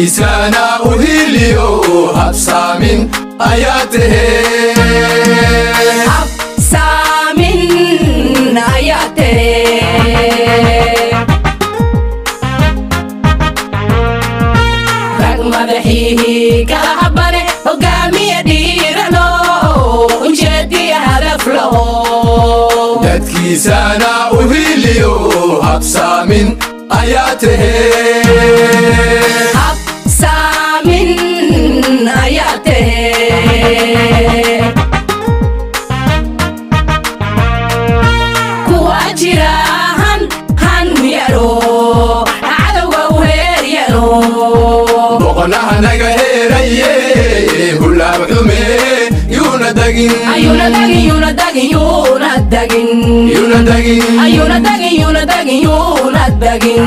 dadkiisana u hiliyo habsaamin ayaa tahee habsaamin ayaa tahee rag madaxiihii kala habane hogaamiya dhiirano ujeediya hadaf laho dadkiisana u hiliyo habsaamin ayaa tahee habsaamin ayaa tahee kuwa jira han han yaro cadowga u heer yaro boqonaha naga heeraye hulaab xume yuuna dagin ayuuna dagin yuuna dagin yuuna dagin yuuna dagin ayuuna dagin yuuna dagin yuuna dagin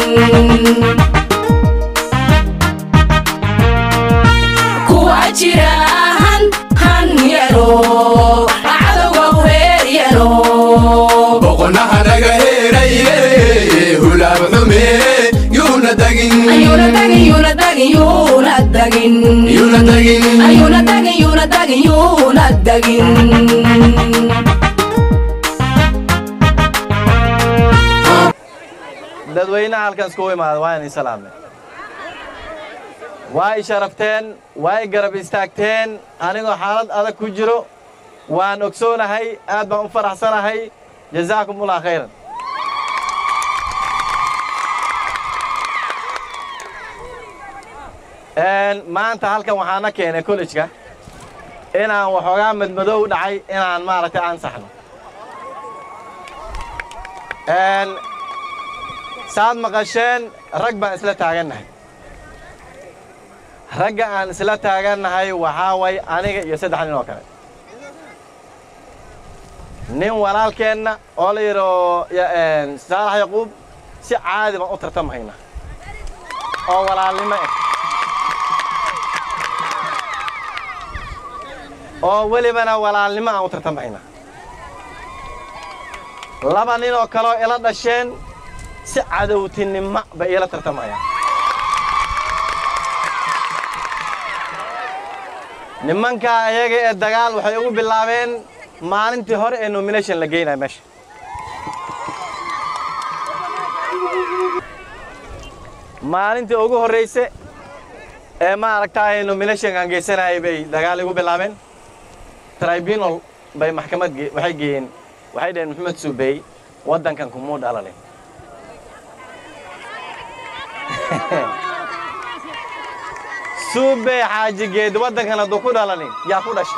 kuwa jira han han yaro cadowga u heer yaro boqonaha naga heeraye hulaab xume yuuna dagin ayuuna dagin yuuna dagin yuuna dagin yuuna dagin ayuuna dagin yuuna dagin yuuna dagin dadweynaha halkan iskugu imaada waa inay salaamay waa i sharafteen waa i garab istaagteen anigoo xaalad adag ku jiro waan ogsoonahay aad baan u faraxsanahay jazaakum ullah khayran Een, maanta halkan waxaana keenay kollejka inaan waxoogaa madmadow dhacay inaan maaragtay ansaxno Een, saad maqasheen rag baan isla taagannahay ragga aan isla taagannahay waxaa way aniga iyo saddex nin oo kale nin walaalkeenna oo la yidho saalax yaquub si caadi baan u tartamhayna oo walaalnimo ah oo welibana walaalnimo aan u tartamhayna laba nin oo kaleoo ila dhasheen si cadowtinimo bay iila tartamayaan nimankaa ayaga ee dagaal waxay ugu bilaabeen maalintii hore ee nomination la geynaya meesha maalintii ugu horrayse ee maaragtaay nominationkaan geysanayay bay dagaal igu bilaabeen tribunal bay maxkamad ge- waxay geeyeen waxay dhaheen maxamed suubey waddankan kumuu dhalalin suubey xaajigeed waddankan hadduu ku dhalanin yaa ku dhashay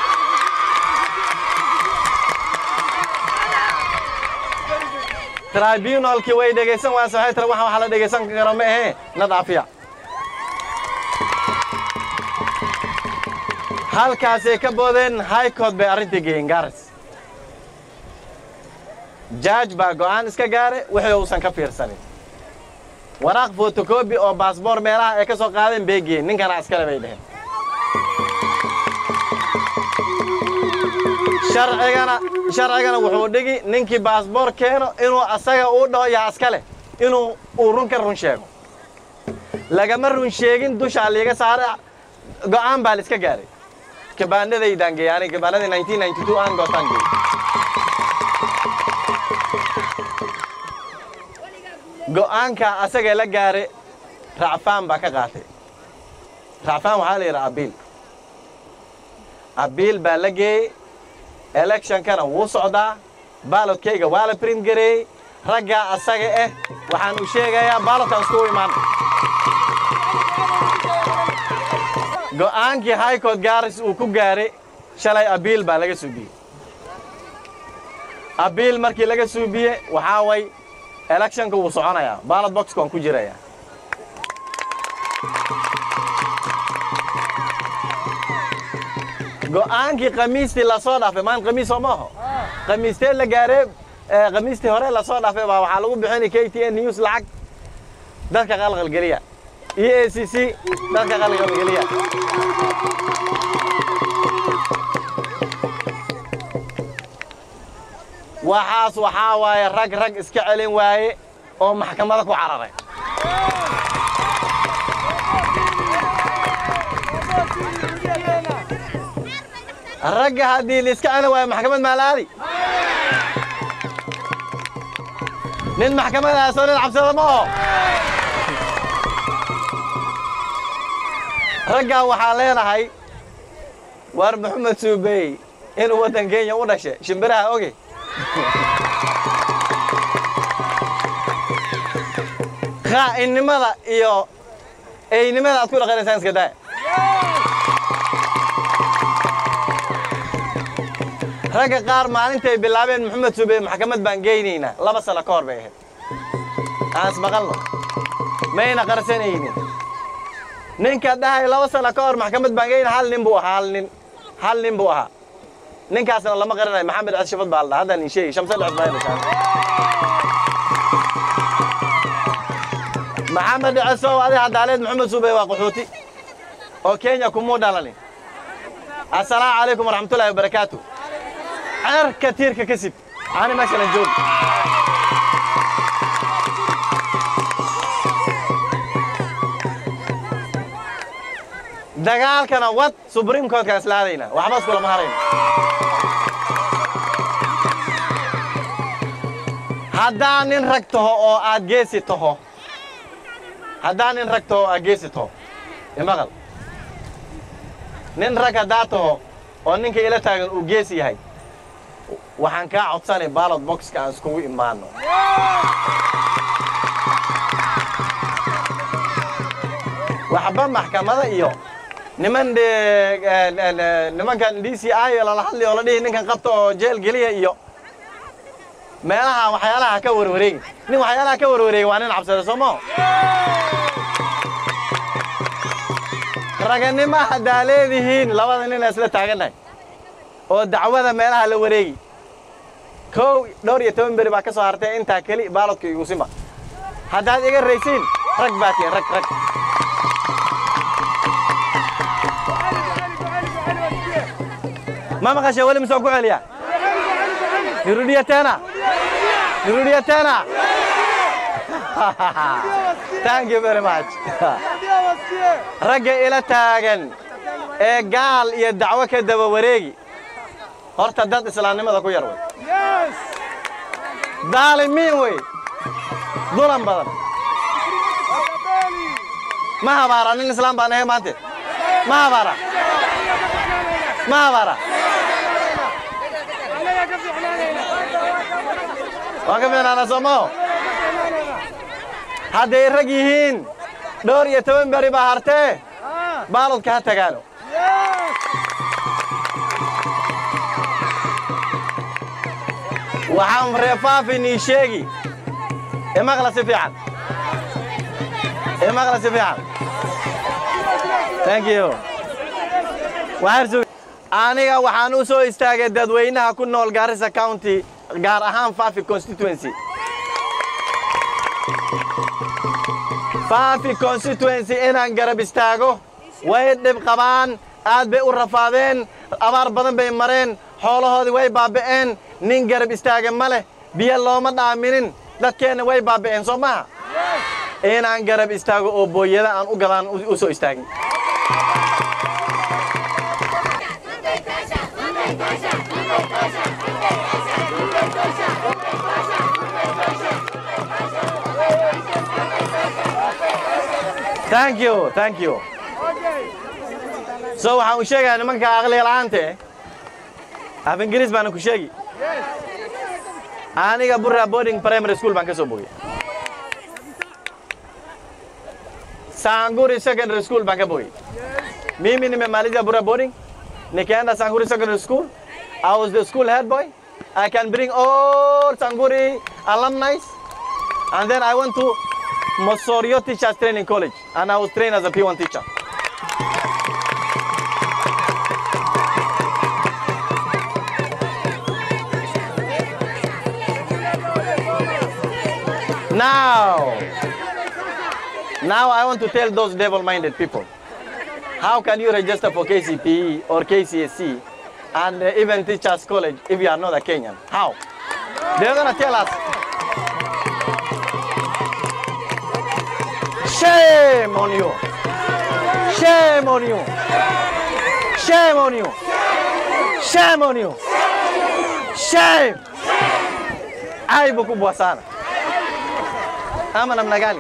tribunalkii way dhegaysan waase waxay tira waxaan waxa la dhegaysan karo ma ahee na dhaafiya halkaasay ka boodeen high court bay arrintii geeyeen gaaris jaaj baa go'aan iska gaare wixii uusan ka fiirsanin waraaq fotokobi oo baasboor meelaha ay ka soo qaadeen bay geeyeen ninkana askale bay dheheen sharcigana sharcigana wuxuu dhigi ninkii baasboor keeno inuu asaga uu dhaho yaa askale inuu uu run ka run sheego lagama run sheegin dushaa liiga saare go'aan baa la iska gaaray kabaanadaydaan geeyey aniga kabaanadii 1992 aan gootaan geeyey go'aanka asaga la gaare racfaan baa ka qaatay racfaan waxaa la yidhaha abiil abiil baa la geeyey electionkana wuu socdaa baalodkayga waa la print gareeyey raggaa asaga ah waxaan u sheegayaa baalodkan iskugu imaan go'aankii high court gaaris uu ku gaaray shalay abiil baa laga suubiyey abiil markii laga suubiye waxaa way electionka wuu soconayaa ballot boxka waan ku jirayaa go'aankii khamiistii lasoo dhaafay maan khamiis soo maaho khamiistee la gaaree eh, khamiistii hore lasoo dhaafay baa waxaa lagu bixinay k t n news lacag dadka qalqalgeliya e a c c dadka qalqalgeliya waxaas waxaa waaye rag rag iska celin waaye oo maxkamada ku cararay ragga haddii liiska celi waayo maxkamad maa la aadi nin maxkamadaasoo nin cabsada ma oho raggaa waxaan leenahay waar maxamed suubey inuu waddan kenya u dhashay shimbiraha oge qaa'inimada iyo eynimada aad ku dhaqanaysaan iska daa ragga qaar maalintay bilaabeen maxamed suubey maxkamad baan geynaynaa laba sano ka hor bay ahayd aan ismaqalno mayna qarsanaynin ninka dhahay laba sano ka hor maxkamad baan geyna hal nin buu ahaa hal nin hal nin buu ahaa ninkaasna lama qaranayo maxamed cad shafad baa la dhaha haddaan ii sheegi shamse dhex baa dhashaan maxamed cesow adi hadaaleed maxamed suubey waa qaxooti oo kenya kumuu dhalanin assalaamu calaykum waraxmatullaahi wabarakaatu ceerka tiirka ka sib ani meeshalan joog dagaalkana wad subriim koodkaan isla aadayna waxba iskulama harayna haddaan nin rag taho oo aad geesi taho haddaan nin rag taho oo aad geesi taho imaqal nin rag haddaa taho oo ninka ila taagan uu geesi yahay waxaan kaa codsanay ballot boxka aan iskugu imaano waxba maxkamada iyo niman de nimankan d c i lala hadli oo la dhihi ninkan qabta oo jeel geliya iyo meelaha waxyaalaha ka warwareegi nin waxyaalaha ka warwareegi waa nin cabsada soo maho raganimo haddaa leedihiin labada nin isla taagannahay oo dacwada meelaha la wareegi kow dhowr iyo toban beri baa ka soo hartay intaa keli baalodka igusimba haddaad iga raysiin rag baa tihin rag rag ma maqashe weli misoo ku celiya nirudiya tena nirudiya tena thank you very much ragga ila taagan ee gaal iyo dacwo ka daba wareegi horta dad islaamnimada ku yar wey daalimiin wey dulan badan ma habaara nin islaam baan ahay maante ma habaara ma habaara waan ka fiicnaana soomaho hadday rag yihiin dhowr iyo toban beri baa hartee baalodka ha tagaano waxaan reefaafin ii sheegi imaqla si fiican imaqla si fiican thank you waxaan sug aniga waxaan u soo istaagay dadweynaha ku nool Garissa County gaar ahaan Fafi constituency Fafi constituency inaan garab istaago way dhib qabaan aad bay u rafaadeen abaar badan bay mareen xoolahoodii way baaba'een nin garab istaaga ma leh biyo looma dhaaminin dadkeenna way baaba'een soo maha inaan garab istaago oo booyada aan u gadaan u soo istaagin thank you thank you so waxaan u sheegayaa nimanka aqliga la'aante af ingiriis baana ku sheegi aniga burra boarding primary school baan ka soo bogay sanguri secondary school baan ka bogay mimi nimemaliza burra boarding nikaenda sanguri secondary school i was the school head boy i can bring all sanguri alumni and then i went to Mosorio Teachers Training College and I was trained as a P1 teacher. Now, now I want to tell those devil-minded people, how can you register for KCPE or KCSE and uh, even Teachers College if you are not a Kenyan? How? They're gonna tell us, Shame on you. Shame on you. Shame on you. Shame on you. Shame. Aibu kubwa sana. Ama namna gani?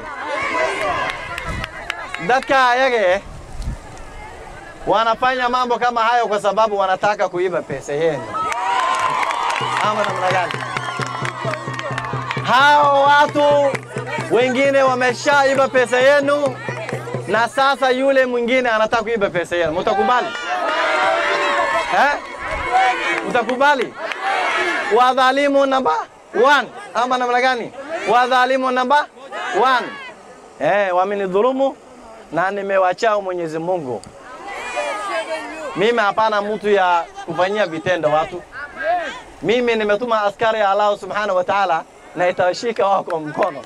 Dadka ayaga eh, wanafanya mambo kama hayo kwa sababu wanataka kuiba pesa yenu. Ama namna gani? Hao watu wengine wameshaiba pesa yenu, na sasa yule mwingine anataka kuiba pesa yenu. Mtakubali eh? Mtakubali? Wadhalimu namba one, ama namna gani? Wadhalimu namba one. Eh, wamenidhulumu na nimewachao Mwenyezi Mungu. Mimi hapana mtu ya kufanyia vitendo watu. Mimi nimetuma askari ya Allah subhanahu wa ta'ala na itawashika wao kwa mkono.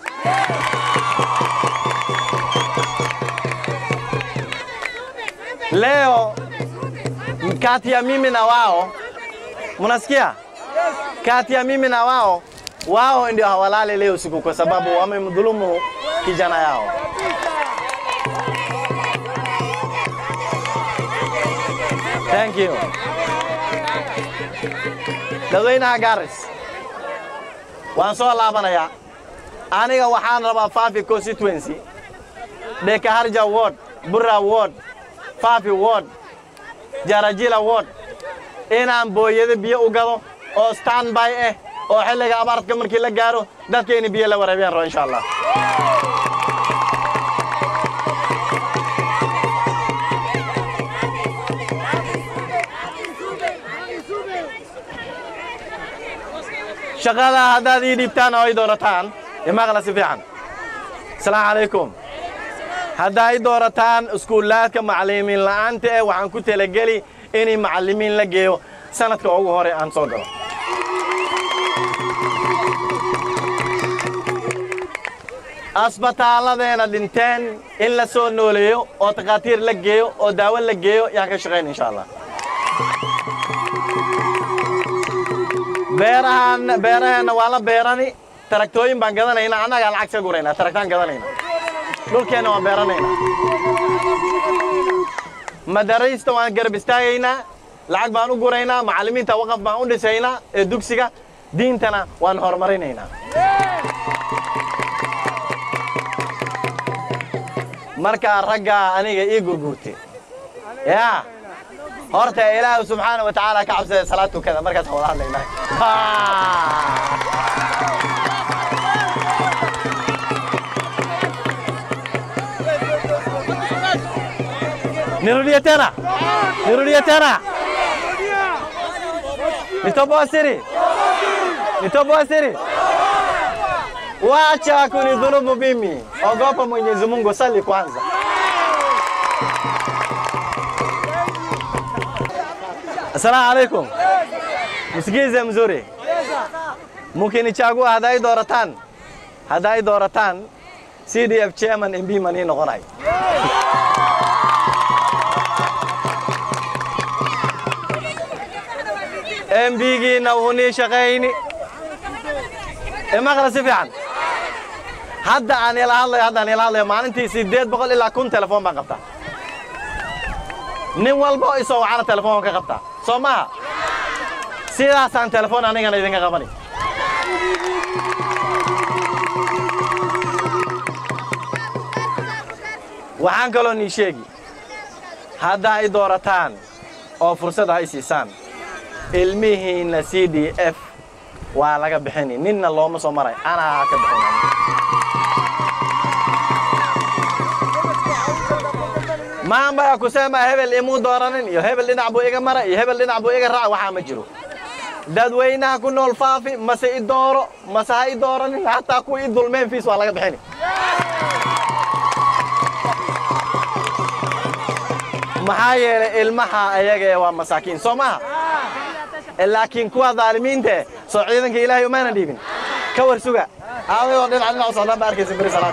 Leo kati ya mimi na wao, mnasikia? Kati ya mimi na wao, wao ndio hawalale leo usiku kwa sababu wamemdhulumu kijana yao. Thank you. dadweynaha Garis waan soo laabanayaa aniga waxaan rabaa Fafi constituency Dekaharja ward Burra ward Fafi ward Jarajila ward inaan booyada biyo u gado oo standby ah oo xilliga abaartka markii la gaaro dadkeeni biyo la waraabiyaan rabo insha Allah shaqada haddaad ii dhiibtaan oo ay doorataan imaqla si fiican asalaamu calaykum haddaa i doorataan iskuulaadka macallimiin la'aanta eh waxaan ku talageli inay macallimiin la geeyo sanadka ugu hore aan soo galo asbitaalladeena dhinteen in la soo nooleeyo oo takhaatiir la geeyo oo daawo la geeyo yaan ka shaqayn insha allah beerahan beeraheenna waa la beerani taraktooyin baan gadanaynaa annagaa lacag ka guraynaa taraktaan gadanayna dhulkeenna waan beeranaynaa madaraysta waan garab istaagaynaa lacag baan u guraynaa macallimiinta waqaf baan u dhisaynaa ee dugsiga diintana waan horumarinaynaa markaa raggaa aniga ii gurguurtay yaa horta ilaahu subxaana wa tacaala ka cabsada salaad tukada markaas wada hadlaynaa nirudie tena nirudie tena nitoboa siri nitoboa siri wacha kunidhulumu mimi ogopa mwenyezi mungu sali kwanza Assalamu alaikum. Msikize mzuri. Mkinichagua hadai dooratan. Hadai dooratan CDF chairman MB mani noqonay. MB-giina wuu nii shaqayni. Imaqla si fiican. Hadda aan ila hadlayo hadda aan ila hadlayo maalintii sideed boqol ilaa kun telefoon baan qabtaa. nin walba oo isoo wacana telefoon ka qabtaa soo maaha sidaasaan telefoon anigana idinka qabani waxaan kaloo nii sheegi haddaa i doorataan oo fursad ha i siisaan ilmihiinna c d f waa laga bixini ninna looma soo maray anaa ka bixin maamba ya kusema hebel imuu dooranin iyo hebel dhinac buu iga mara iyo hebel dhinac buu iga raac waxaa ma jiro dadweynaha ku nool faafi mase i dooro mase ha i dooranin hataa kuwa i dulmeen fiis waa laga bixini maxaa yeelay ilmaha ayaga ee waa masaakiin soo maha laakiin kuwa dhaalimiinta eh soo ciidanka ilaahay umaana dhiibin ka war suga aadayoo dhinac dhinac u socdaan ba arkaysa beri salaad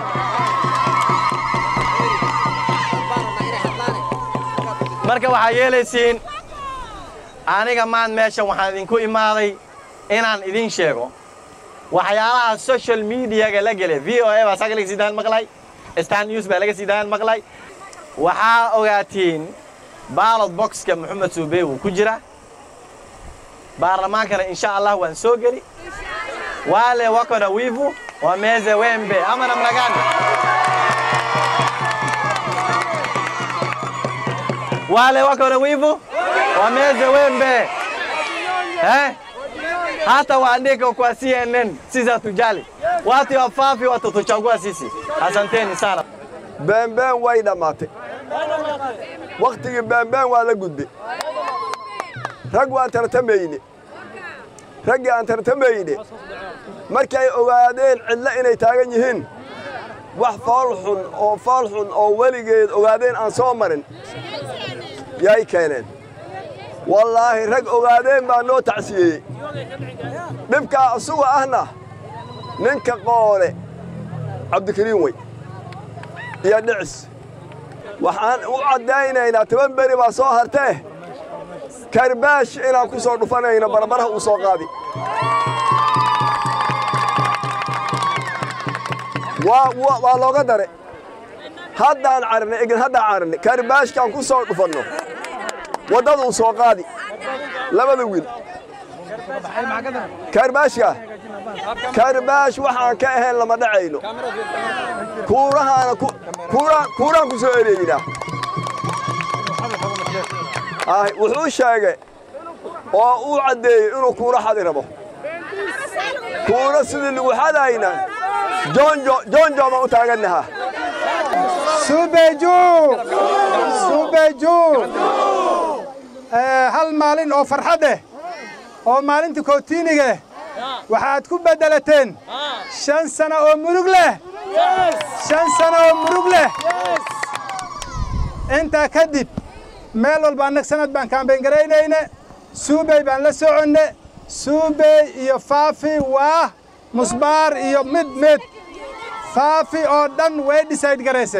marka waxaa yeelaysiin aniga maan meeshan waxaan idinku imaaday inaan idin sheego waxyaalaha social mediaga la gele v o a baa saga laga sii daan maqlay stan news baa laga sii daan maqlay waxaa ogaatiin baalot boxka maxamed suubey wuu ku jira baarlamaankana insha allah waan soo geli wale wako na wivu wameze wembe ama namna gani wale wako na wivu wameze wembe eh? hata waandike kwa CNN, sisi hatujali. Watu ya Fafi watatuchagua sisi. Asanteni sana. beenbeen way dhammaatay wakhtigii beenbeen waa la gudbay rag waan tartamayne raggii aan tartamayne markay ogaadeen cidlo inay taagan yihiin wax fool xun oo fool xun oo weligeed ogaadeen aan soo marin yay keeneen wallaahi rag ogaadeen baa noo tacsiyeeyey dhibkaa asuga ahna ninka qoole cabdikariin wey iyo dhicis waxaan u caddaynaynaa toban beri baa soo hartee karbaash inaan ku soo dhufanayno barbaraha uu soo qaadi waa waa- waa looga dare haddaan carnay egin haddaan carnay karbaashkaan ku soo dhufanno waddada uu soo qaadi labada wiil karbaashka karbaash waxaan ka ahayn lama dhacayno kuurahaana ku- kuuraan kuuraan ku soo ereeynaa Ay, wuxuu sheegay oo uu caddeeyey inuu kuura xadi rabo kuura sidii lagu xadayna joonjo joonjo baan u taagannahaa suubeju suubeju Eh, hal maalin oo farxad eh oo maalinta kootiiniga eh waxaad ku beddelateen shan sano oo murug leh shan sano oo murug leh intaa kadib meel walba annag sanad baan kaambayn garaynayne suubey baan la soconne suubey iyo faafi waa musbaar iyo mid mid faafi oo dhan way decide garayse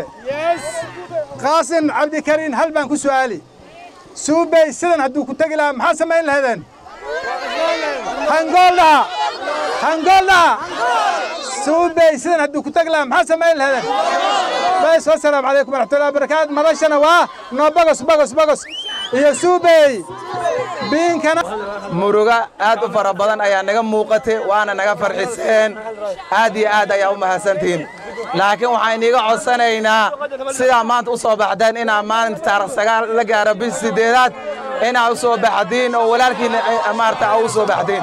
qaasin cabdikariin hal baan ku su'aali suubey sidan hadduu ku tegi lahaa maxaa samayn lahaydeen hangool dhaha hangool dhaha suubey sidan hadduu ku tegi lahaa maxaa samayn lahaydeen bas wasalaamu calaykum waraxmatullahi wabarakaatu madashana waa noo bagos bagos bagos iyo suubey biinkana muruga aad u fara badan ayaa naga muuqatay waana naga farxiseen aad iyo aad ayaa u mahadsantihiin laakiin waxaan iiga codsanaynaa sidaa maanta u soo baxdeen inaa maalinta taarikh sagaal la gaaro bis sideedaad inaa u soo baxdiin oo walaalkiina maarata aa u soo baxdiin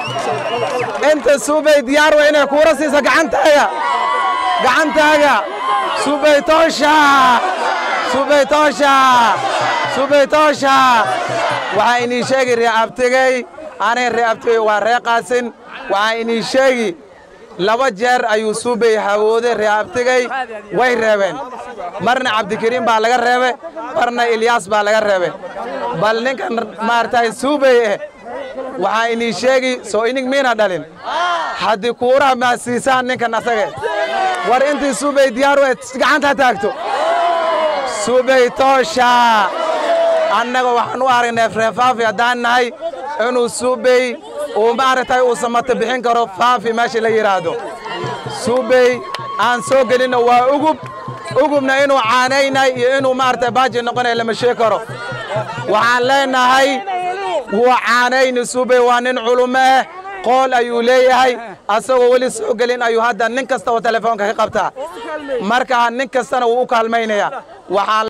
inta suubay diyaar wa inay kuura siiso gacantaaga gacantaaga suubay toosha suubay toosha suubay toosha waxaa inii sheegi ree abtigey anay ree abtigey waa ree qaasin waxaa inii sheegi laba jeer ayuu suubey hawooday ree abtigey way reebeen marna cabdikariim baa laga reebe marna ilyaas baa laga reebe bal ninkan maaragtay suubey eh waxaa inii sheegi soo inig miina dhalin haddii kuuraha maa siisaan ninkan asage war intii suubey diyaar u gacanta taagto suubey toosha annaga waxaan u aragnay ree faafi haddaan nahay inuu suubey uu maaragtay uu samato bixin karo faafi meesha la yidhaahdo suubey aan soo gelinno waa ugub ugubna inuu caanaynay iyo inuu maaragtay baaji noqonay lama sheeg karo waxaan leenahay wuu caanayni suubey waa nin culumo ah qool ayuu leeyahay asagoo weli soo gelin ayuu hadda nin kasta oo telefoonka ka qabtaa marka nin kastana wuu u kaalmaynayaa waxaan